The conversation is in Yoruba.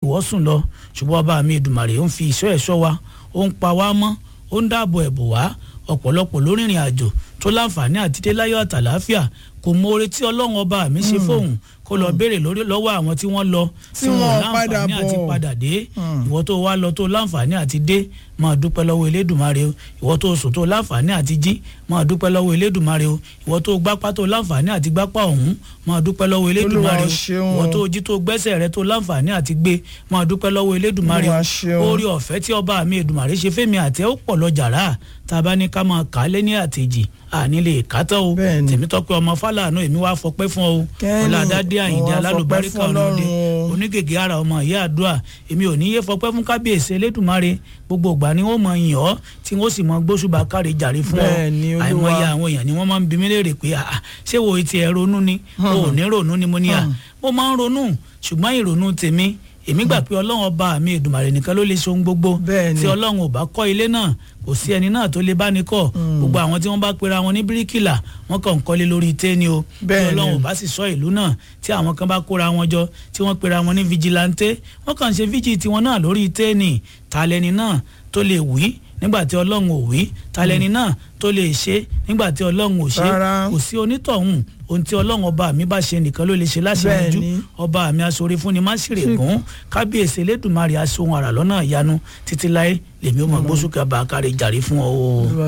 wọ́ sùn lọ ṣùgbọ́n ọba mi Èdùmàrè ń fi ìṣọ́ ẹ̀ṣọ́ wa ó ń pa wá mọ́ ó ń dáàbò ẹ̀bù wá ọ̀pọ̀lọpọ̀ lórìnrìn àjò tó láǹfààní àti dé láyọ̀ àtàláfíà kò mọ oore tí ọlọ́run ọba mi ṣe fóun kó lọ béèrè lórí lọ́wọ́ àwọn tí wọ́n lọ Tí wọ́n padà láǹfààní àti bọ̀. padà dé ìwọ tó wá lọ tó láǹfààní àti dé máa dúpẹ́ lọ́wọ́ elédùnmarè o ìwọ tó sùn tó láǹfààní àti jí máa dúpẹ́ lọ́wọ́ elédùnmarè o ìwọ tó gbápá tó láǹfààní àti gbápá ọ̀hún máa dúpẹ́ lọ́wọ́ elédùnmarè Olúwa o ṣeun. ìwọ tó jí tó gbẹ́sẹ̀ rẹ tó láǹfààní àti gbé máa dúpẹ́ lọ́wọ́ elédùnmarè Olúwa o ṣeun. orí ọ̀fẹ́ tí ọba mi èdùnmarè ṣe fẹ́mi àti ẹ̀ ó pọ̀ lọ jàrá tá a bá ní ká máa kà á lé ní àtẹ̀jì àní lè kátọ́ o Bẹ́ẹ̀ni. tèmítọ́pẹ́ ọmọ fálànà èmi wá fọpẹ́ fún ọ o Kẹ́ni, ọ̀làdádé àyìndé mo wá alálùbáríkà fọpẹ́ fún ọ̀nàdé Ọlọ́run o. onígègé ara ọmọ ìyá àdúrà èmi ò ní yé fọpẹ́ fún kábíyèsí elédùnmarè gbogbo ìgbà ni wọ́n mọ yìn ọ́ tí wọ́n sì mọ gbóṣùbà kárí jàre fún ọ Bẹ́ẹ̀ni, Olúwa. àìmọye àwọn èèyàn ni wọ́n máa ń bi mí léèrè pé "Ah, ṣé wo ti ẹ̀ ronú ni o ò ní ronú ni mo ní à mo máa ń ronú ṣùgbọ́n ìrònú tèmi èmi gbà pé ọlọ́run ọba mi èdùmàrè nìkan ló lè ṣe ohun gbogbo Bẹ́ẹ̀ni. tí ọlọ́run ò bá kọ́ ilé náà kò sí ẹni náà tó lè bá ní kọ́ gbogbo àwọn tí wọ́n bá pera wọn ní bíríkìlà wọ́n kàn ń kọ́lé lórí téèni o tí Bẹ́ẹ̀ni. ọlọ́run ò bá sì sọ ìlú náà tí àwọn kan bá kóra wọn jọ tí wọ́n pera wọn ní vigilante wọ́n kàn ń ṣe fíjì tiwọn náà lórí téèni ta lẹni náà tó lè wí nígbà tí ọlọ́run ò wí ta lẹni náà tó lè ṣe nígbà tí ọlọ́run ò ṣe Rárá. kò sí onítọ̀hún ohun tí ọlọ́run ọba mi bá ṣe nìkan ló lè ṣe láṣẹ̀yànjú Bẹ́ẹ̀ni. ọba mi aṣọre fún ni má sì rè gún kábíyèsí elédùnmarè aṣọ ohun àrà lọ́nà ìyanu títí láé lèmi ó mọ gbósùkà bá a kárí jàre fún ọ o. Olúwa